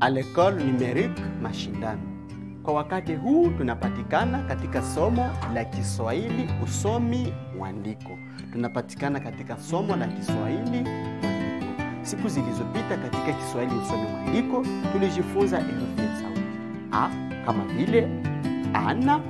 à l'école numérique mashindano. Kwa wakati huu tunapatikana katika somo la Kiswahili usomi mwandiko. Tunapatikana katika somo la Kiswahili mwandiko. Siku zilizopita katika Kiswahili usomi mwandiko tulijifunza herufi ya sauti a kama vile ana,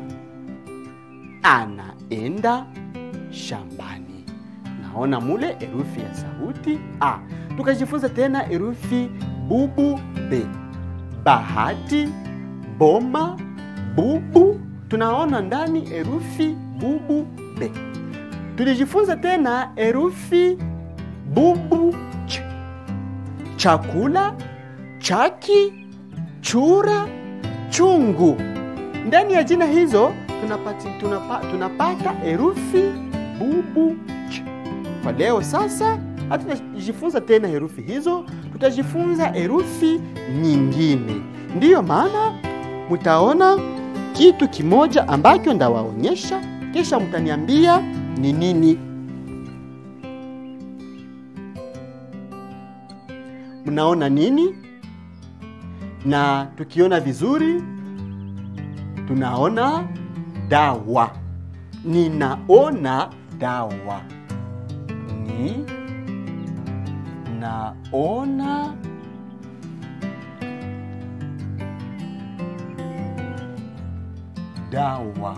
anaenda shambani. Naona mule herufi ya sauti a. Tukajifunza tena herufi bubu b, bahati, boma, bubu. Tunaona ndani herufi bubu b. Tulijifunza tena herufi bubu ch, chakula, chaki, chura, chungu. Ndani ya jina hizo tunapati, tunapa, tunapata herufi bubu ch. Kwa leo sasa hatutajifunza tena herufi hizo, tutajifunza herufi nyingine. Ndiyo maana mtaona kitu kimoja ambacho ndawaonyesha, kisha mtaniambia ni nini. Mnaona nini? Na tukiona vizuri tunaona dawa. Ninaona dawa. Ni naona dawa.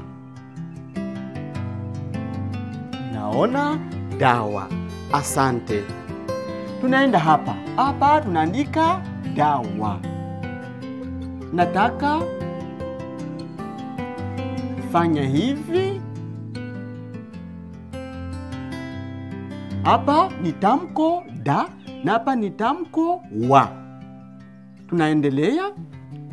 Naona dawa. Asante. Tunaenda hapa hapa, tunaandika dawa. Nataka fanya hivi. Hapa ni tamko da na hapa ni tamko wa. Tunaendelea.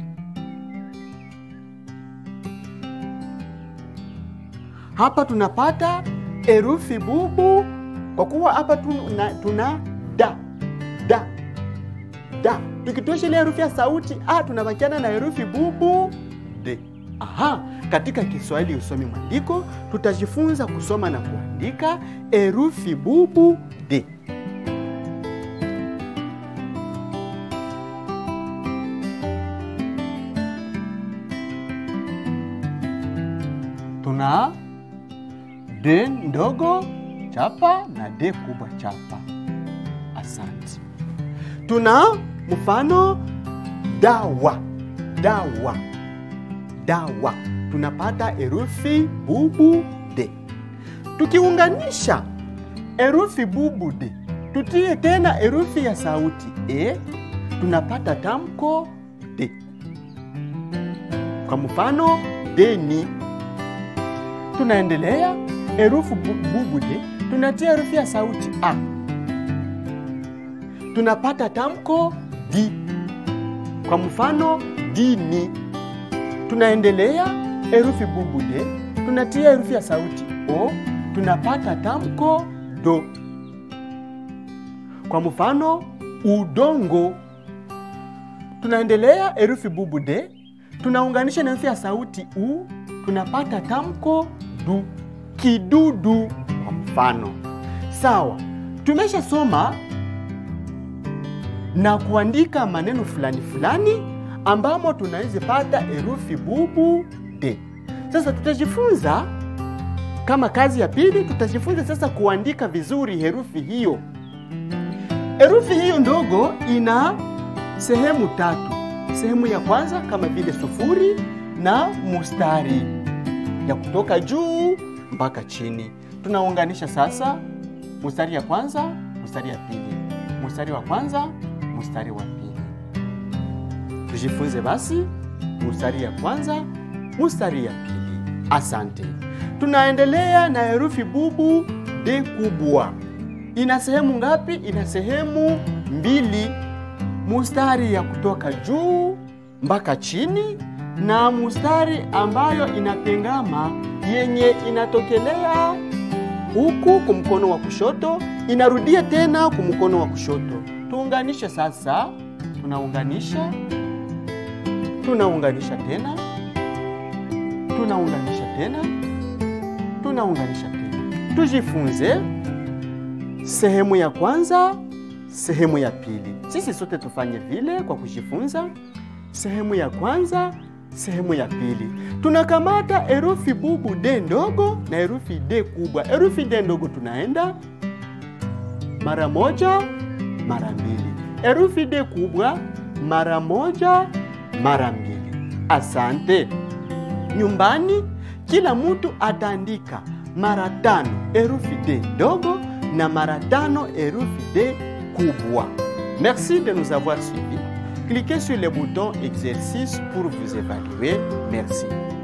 Hapa tunapata herufi bubu, kwa kuwa hapa tuna, tuna da da da. Tukitosha ile herufi ya sauti a, tunabakiana na herufi bubu de. Aha, katika Kiswahili usomi mwandiko tutajifunza kusoma na kuandika herufi bubu de. Tuna de ndogo chapa na de kubwa chapa. Asante. Tuna mfano dawa, dawa, dawa. Tunapata herufi bubu de. Tukiunganisha herufi bubu de, tutie tena herufi ya sauti e, tunapata tamko de. Kwa mfano deni. Tunaendelea herufi bubu de, tunatia herufi ya sauti a tunapata tamko di. Kwa mfano dini. Tunaendelea herufi bubu de, tunatia herufi ya sauti o, tunapata tamko do. Kwa mfano udongo. Tunaendelea herufi bubu de, tunaunganisha na herufi ya sauti u, tunapata tamko du. Kidudu kwa mfano. Sawa, tumeshasoma na kuandika maneno fulani fulani ambamo tunaweza pata herufi bubu de. Sasa tutajifunza kama kazi ya pili, tutajifunza sasa kuandika vizuri herufi hiyo. Herufi hiyo ndogo ina sehemu tatu. Sehemu ya kwanza kama vile sufuri na mustari ya kutoka juu mpaka chini. Tunaunganisha sasa mustari ya kwanza, mustari ya pili, mustari wa kwanza mstari wa pili. Tujifunze basi mstari ya kwanza, mstari ya pili. Asante. Tunaendelea na herufi bubu de kubwa. Ina sehemu ngapi? Ina sehemu mbili, mustari ya kutoka juu mpaka chini na mustari ambayo inatengama yenye inatokelea huku kumkono wa kushoto inarudia tena kumkono wa kushoto. Tuunganishe sasa, tunaunganisha, tunaunganisha tena, tunaunganisha tena, tunaunganisha tena. Tujifunze sehemu ya kwanza, sehemu ya pili. Sisi sote tufanye vile kwa kujifunza. Sehemu ya kwanza, sehemu ya pili, tunakamata herufi bubu d ndogo na herufi d kubwa. Herufi d ndogo tunaenda mara moja, mara mbili. Herufi d kubwa mara moja, mara mbili. Asante. Nyumbani kila mtu ataandika mara tano herufi d ndogo na mara tano herufi d kubwa. Merci de nous avoir suivis. Cliquez sur le bouton exercice pour vous évaluer. Merci.